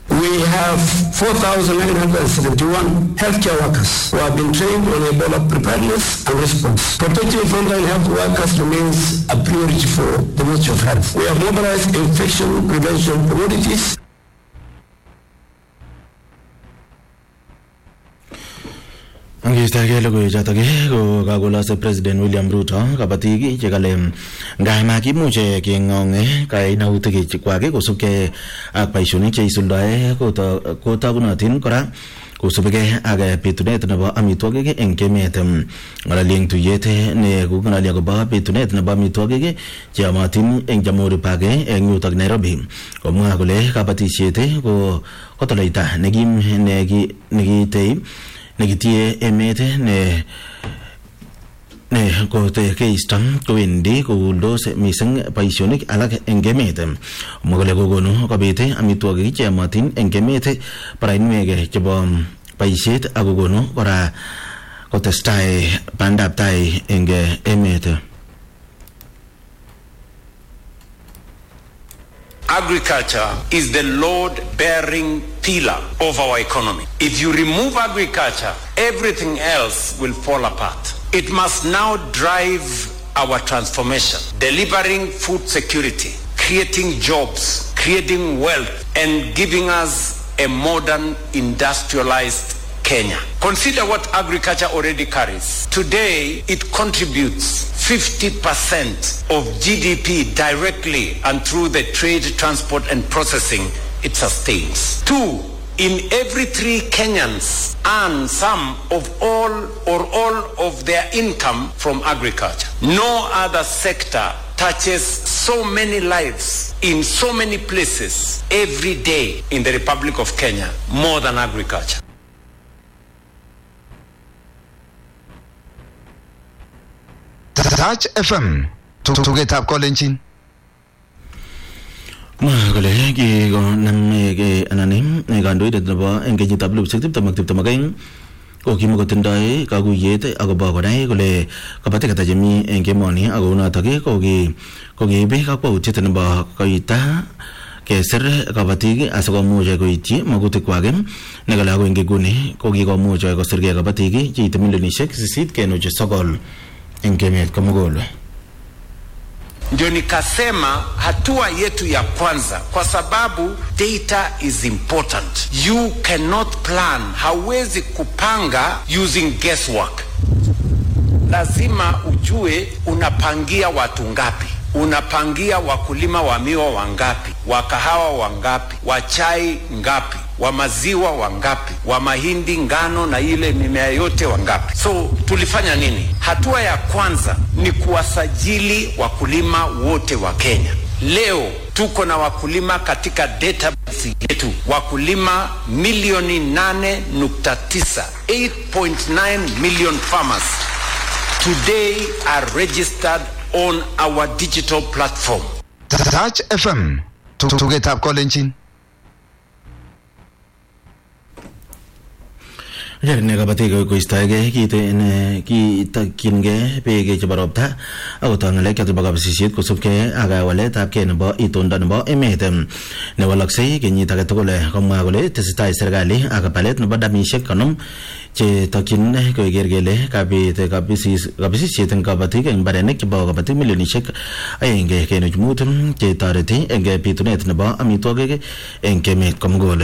We have 4,971 healthcare workers who have been trained on Ebola preparedness and response. Protecting frontline health workers remains a priority for the Ministry of Health. We have mobilized infection prevention communities Angeistake logoiwechotok ko kakolase President William Ruto kabatik chekale ngai makimuche keng'ong kainautik kwak kosubkei ak boisionik cheisuldoe kotogunotin kora kosubikei ak bitunet nebo amitwogik eng emet ng'ololi eng tuyet ne koking'ololi akobo bitunet nebo amitwogik cheyomotin eng Jamhuri Park eng yutok Nairobi komwa kole kabatisiet ko kotoloita nekim nekitei nekitie emet ne ne kote keisto kowendi kouldos mising boisionik alak eng emet mwa kole kokonu kobit amitwogik cheyomotin eng emet barainwek chebo boisiet ak kokonu kora kotestai bandab tai eng emet Agriculture is the load bearing pillar of our economy. If you remove agriculture, everything else will fall apart. It must now drive our transformation, delivering food security, creating jobs, creating wealth, and giving us a modern industrialized Kenya. Consider what agriculture already carries. Today, it contributes 50% of GDP directly and through the trade, transport, and processing it sustains. Two, in every three Kenyans earn some of all or all of their income from agriculture. No other sector touches so many lives in so many places every day in the Republic of Kenya more than agriculture. Touch FM tugetab kolenjin mwa kole kikonam anan kandoindet nebo eng kenyitab elipusiek tiptem ak tiptem ak aeng ko kimokotindoi kakuyet akobo konai kole kabatik ata chemi eng emoni ak kounotok kokiib kakwautiet nebo koita kesir kabatik asikomuch koityi magutik kwak nekale ako eng inguni ko kikomuch kosirgei kabatik cheite milionishek sisit kenuch sokol eng emet komugul ndio nikasema hatua yetu ya kwanza, kwa sababu data is important. You cannot plan, hauwezi kupanga using guesswork. Lazima ujue unapangia watu ngapi, unapangia wakulima wa miwa wangapi, wa kahawa wangapi, wa chai ngapi, wa maziwa wangapi, wa mahindi, ngano na ile mimea yote wangapi. So tulifanya nini? Hatua ya kwanza ni kuwasajili wakulima wote wa Kenya. Leo tuko na wakulima katika database yetu wakulima milioni 8.9 8.9 million farmers today are registered on our digital platform. Touch FM tugetab kolenjin ne kabatik koistoegei kitokyingei beek chebo ropta akotoi ng'alek choto bo kabisisiet kosubkei ak waletab kei nebo itondo nebo emet newaloksei kenyit age tugul komwa kole tesetai serikali ak palet nebo damishek konom chetokyin koker kele kabit kabisisiet eng kabatik eng mbarenik chebo kabatik milionishek aenge kenuch mut chetoreti eng bitunet nebo amitwogik eng emet komugul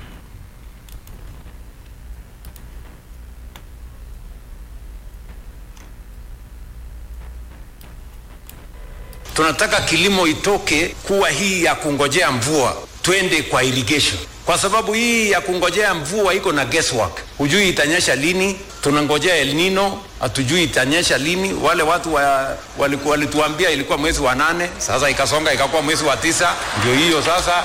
tunataka kilimo itoke kuwa hii ya kungojea mvua twende kwa irrigation kwa sababu hii ya kungojea mvua iko na guesswork hujui itanyesha lini tunangojea el nino hatujui itanyesha lini wale watu wa, waliku, walituambia ilikuwa mwezi wa nane sasa ikasonga ikakuwa mwezi wa tisa ndio hiyo sasa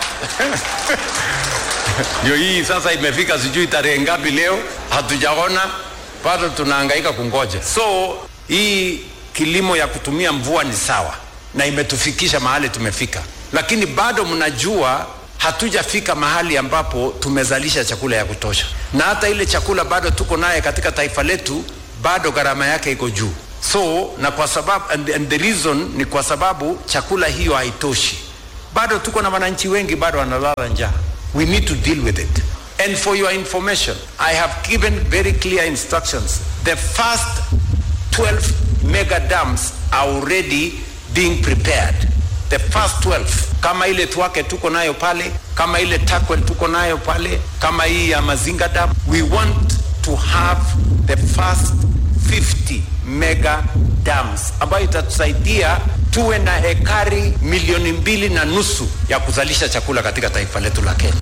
ndio hii sasa imefika sijui tarehe ngapi leo hatujaona bado tunahangaika kungoja so hii kilimo ya kutumia mvua ni sawa na imetufikisha mahali tumefika, lakini bado mnajua hatujafika mahali ambapo tumezalisha chakula ya kutosha, na hata ile chakula bado tuko naye katika taifa letu, bado gharama yake iko juu. So na kwa sababu and, and the reason ni kwa sababu chakula hiyo haitoshi, bado tuko na wananchi wengi bado wanalala njaa. we need to deal with it. And for your information, I have given very clear instructions. The first 12 mega dams are already being prepared. The first 12 kama ile Twake tuko nayo pale, kama ile Takwel tuko nayo pale, kama hii ya Mazinga dam. We want to have the first 50 mega dams ambayo itatusaidia tuwe na ekari milioni mbili na nusu ya kuzalisha chakula katika taifa letu la Kenya.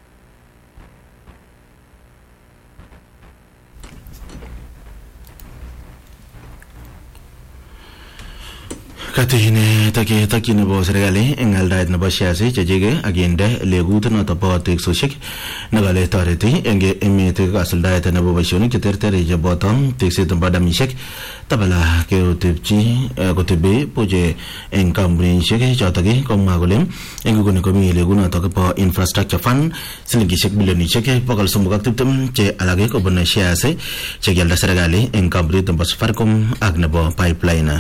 Katine take takyi nebo serikali eng aldaet nebo shares chechike akinde legut noto bo teksoshek nekale toreti eng emet kasuldaet nebo boisionik cheterter cheboto tekset nebo damishek tabala keotepchi kotebi buche eng kampunishek chotok komwa kole eng nguni komi legut notok bo infrastructure fund silingishek bilionishek bokol somok ak tiptem che alake kobun shares chekialda serikali eng kampunit nebo Safaricom ak nebo pipeline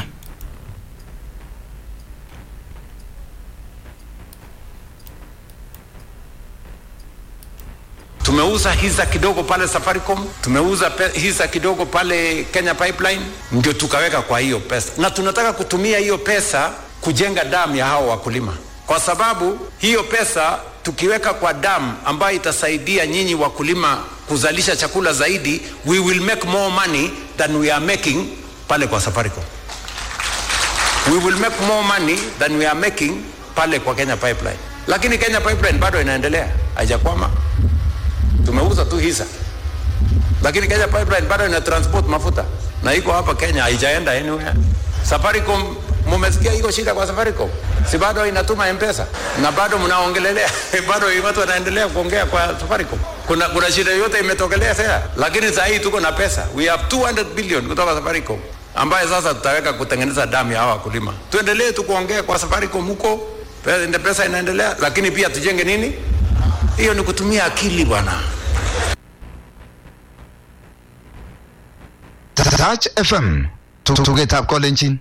tumeuza hisa kidogo pale Safaricom, tumeuza pe- hisa kidogo pale Kenya Pipeline, ndio tukaweka kwa hiyo pesa, na tunataka kutumia hiyo pesa kujenga damu ya hao wakulima, kwa sababu hiyo pesa tukiweka kwa damu ambayo itasaidia nyinyi wakulima kuzalisha chakula zaidi, we will make more money than we are making pale kwa Safaricom. We will make more money than we are making pale kwa Kenya Pipeline, lakini Kenya Pipeline bado inaendelea, haijakwama tumeuza tu hisa, lakini Kenya Pipeline bado ina transport mafuta na iko hapa Kenya, haijaenda anywhere. Safaricom, mumesikia iko shida kwa Safaricom, si bado inatuma M-Pesa na bado mnaongelelea bado watu wanaendelea kuongea kwa Safaricom. Kuna, kuna shida yote imetokelea sasa, lakini saa hii tuko na pesa, we have 200 billion kutoka Safaricom ambaye sasa tutaweka kutengeneza damu ya hawa wakulima. Tuendelee tu kuongea kwa Safaricom huko, pesa, pesa inaendelea, lakini pia tujenge nini? Hiyo ni kutumia akili bwana. Touch FM. Tugetab kolenjin.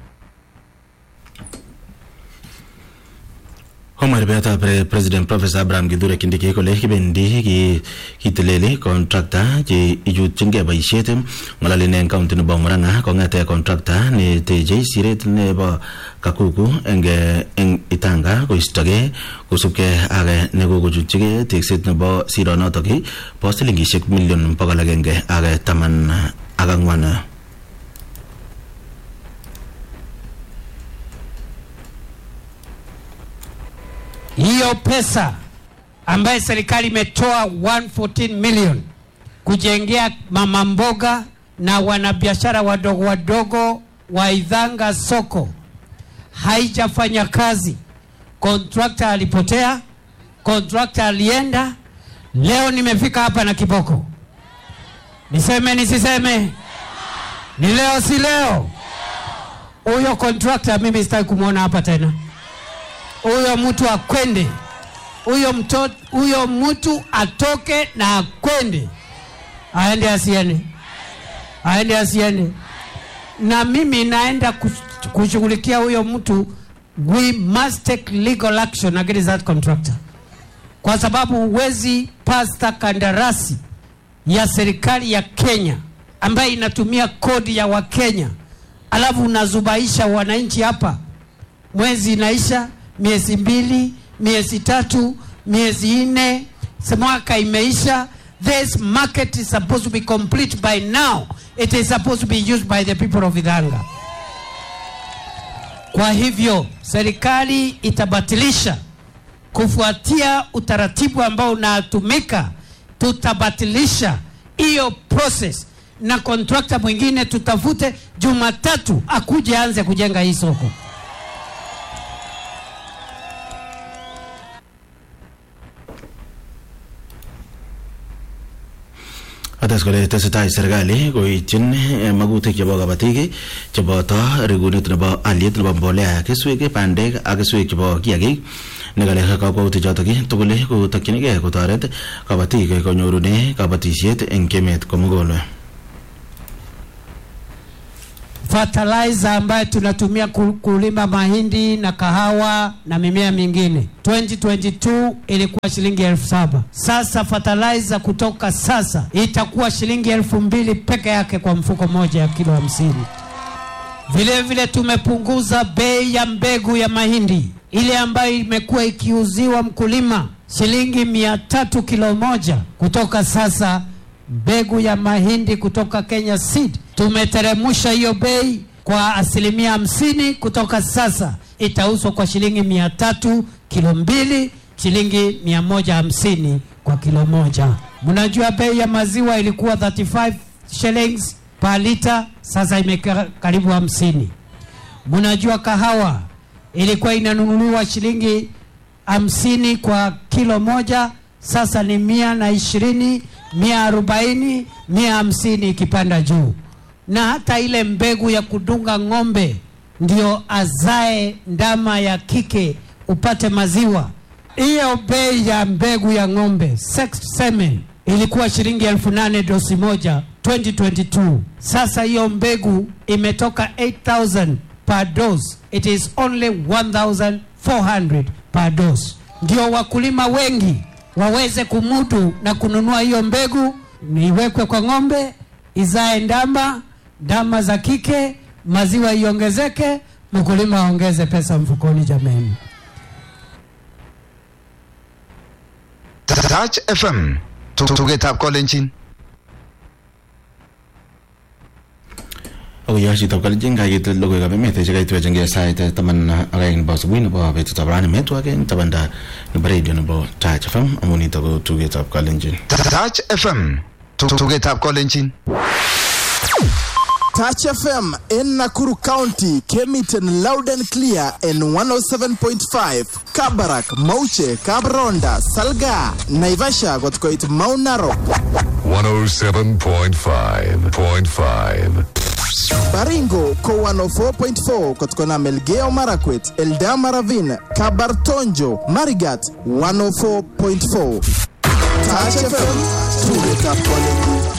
Omar betab President Professor Abraham Kithure Kindiki kole kibendi ki kiteleli contractor che ichutchingei boisiet ng'ololin eng county nebo Murang'a kong'ete contractor ne techei siret nebo Kakuku eng eng Itanga koistogei kosubkei ak nekokochutchigei tekset nebo sironotok bo silingishek million bokol agenge ak taman ak ang'wan. hiyo pesa ambaye serikali imetoa 114 million kujengea mama mboga na wanabiashara wadogo wadogo wa Idhanga soko haijafanya kazi. Kontrakta alipotea, kontrakta alienda. Leo nimefika hapa na kiboko, niseme nisiseme? Ni leo si leo? Huyo kontrakta mimi sitaki kumwona hapa tena huyo mtu akwende, huyo mtoto, huyo mtu atoke na akwende, aende asiende, aende asiende. Na mimi naenda kush- kushughulikia huyo mtu, we must take legal action against that contractor, kwa sababu huwezi pasta kandarasi ya serikali ya Kenya ambayo inatumia kodi ya Wakenya, alafu unazubaisha wananchi hapa mwezi inaisha, miezi mbili, miezi tatu, miezi nne, si mwaka imeisha. This market is supposed to be complete by now. It is supposed to be used by the people of Idhanga. Kwa hivyo serikali itabatilisha kufuatia utaratibu ambao unatumika, tutabatilisha hiyo process na kontrakta mwingine tutafute Jumatatu akuje anze kujenga hii soko. Ates kole tesetai serikali koityin eh, magutik chebo kabatik cheboto rekunet nebo aliet nebo mbolea keswek bandek ak keswek chebo kiagik nekale kakwautik chotok tugul kotokchinigei kotoret kabatik konyorune kabatisiet eng emet komugul fertilizer ambayo tunatumia ku- kulima mahindi na kahawa na mimea mingine 2022 ilikuwa shilingi elfu saba sasa fertilizer kutoka sasa itakuwa shilingi elfu mbili peke yake kwa mfuko moja ya kilo hamsini vile vile tumepunguza bei ya mbegu ya mahindi ile ambayo imekuwa ikiuziwa mkulima shilingi mia tatu kilo moja kutoka sasa mbegu ya mahindi kutoka Kenya Seed tumeteremusha hiyo bei kwa asilimia hamsini kutoka sasa itauzwa kwa shilingi mia tatu kilo mbili shilingi mia moja hamsini kwa kilo moja mnajua bei ya maziwa ilikuwa 35 shillings per liter sasa imekaa karibu hamsini mnajua kahawa ilikuwa inanunuliwa shilingi hamsini kwa kilo moja sasa ni mia na ishirini mia arobaini mia hamsini ikipanda juu na hata ile mbegu ya kudunga ng'ombe ndio azae ndama ya kike upate maziwa hiyo bei ya mbegu ya ng'ombe sex semen ilikuwa shilingi elfu nane dosi moja 2022 sasa hiyo mbegu imetoka 8000 per dose it is only 1400 per dose ndio wakulima wengi waweze kumudu na kununua hiyo mbegu iwekwe kwa ng'ombe izae ndama ndama za kike maziwa iongezeke mkulima aongeze pesa mfukoni jameni Touch FM. Tugetab kolenjin. ako yo chitab kalenjin kayit logoiwekab emet chekaitwechengei sait taman ak aeng nebo subui nebo betutab rani metwake eng tabanda nebo radio nebo Touch FM amu nitok ko tugetab kalenjin Touch FM. Tugetab kolenjin. Touch FM in Nakuru County came it in loud and clear in 107.5. Kabarak, Mauche, Kabronda, Salga, Naivasha got quite Mount Narok. 107.5.5. Baringo ko 104.4 kutokana Melgeo Marakwet, Eldama Ravine, Kabartonjo, Marigat 104.4. Touch FM, tuget up quality.